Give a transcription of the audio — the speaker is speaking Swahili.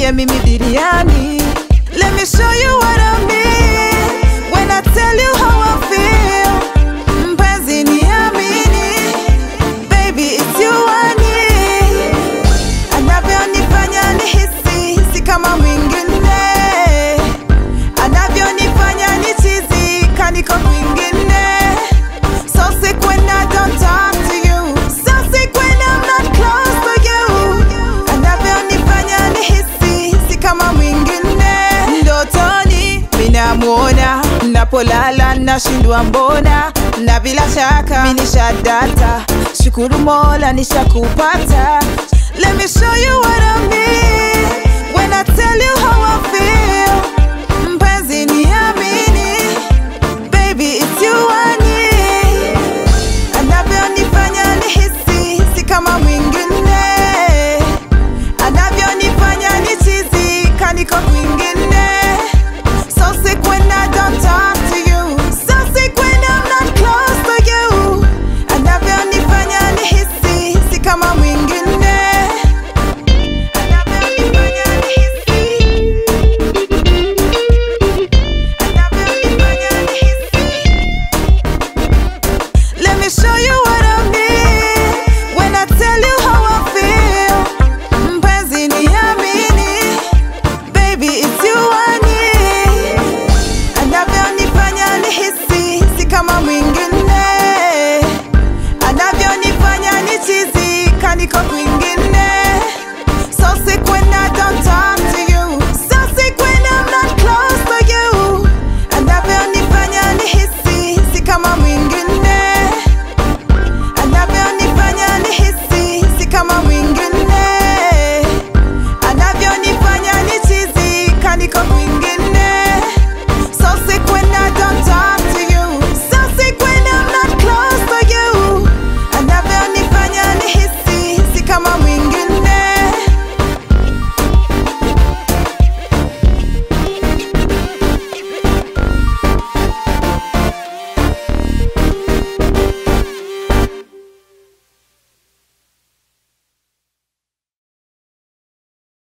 nile mimi biriani Let me show you what I mean When I tell you how I feel Mpenzi niamini Baby it's you I need Anavyonifanya nihisi Si kama mwingine Anavyonifanya nichizi Kaniko kwingine So sick when I don't talk to you So sick when I'm not close to you Anavyonifanya nihisi Si kama mwingine Ndotoni minamwona Napolala nashindwa mbona Na bila shaka minishadata Shukuru mola nishakupata Let me show you what I mean When I tell you how I feel Mpenzi niamini